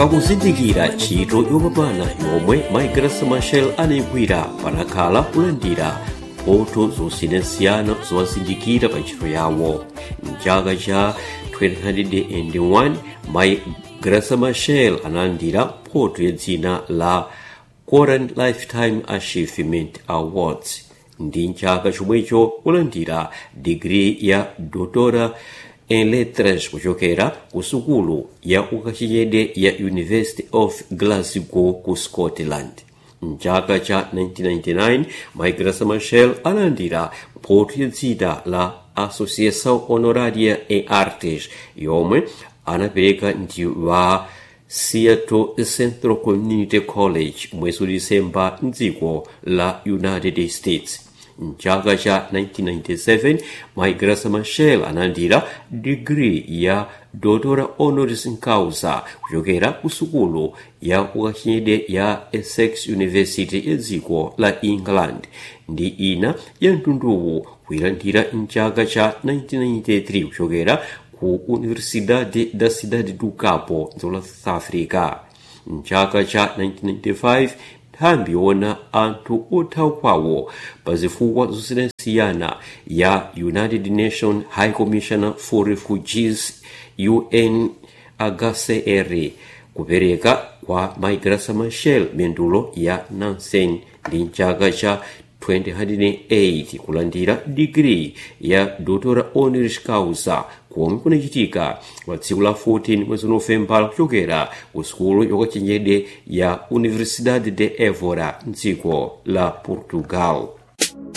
pakuzindikira ntchito yopambana yomwe maigrasa machel anayigwira panakhala kulandira mphotho zosiyanasiyana zowazindikira pa ntchito yawo mchaka cha 2001 maigrasa machel analandira mphotho ya dzina la Koran Lifetime Achievement Awards ndi mchaka chomwecho kulandira digiri ya doctora en lettres kuchokera ku sukulu ya ukachenjede ya university of glasgow ku scotland mchaka cha 1999 maigrasa machel analandira mphotho ya dzina la associação honoraria em artes yomwe anapereka ndi wa seattle central community college mwezi wa disemba mdziko la united states mchaka cha 1997 maigrasa machel analandira digiri ya doctora honoris causa kuchokera ku sukulu ya ukachenjede ya essex university ya dziko la england ndi ina ya mtunduwu kuyilandira mchaka cha 1993 kuchokera ku universidade da cidade do cabo dziko la south africa mchaka cha 1995 nthambi yona anthu othawa kwawo pa zifukwa zosiyanasiyana ya united nations high commissioner for refugees unhcr kupereka kwa maigrasa machel mendulo ya nansen ndi mchaka cha 2008 kulandira digiri ya doctora honoris causa komwe kunachitika pa tsiku la 14 mwezi novembala kuchokera ku sukulu yokachenjede ya universidade de évora mdziko la portugal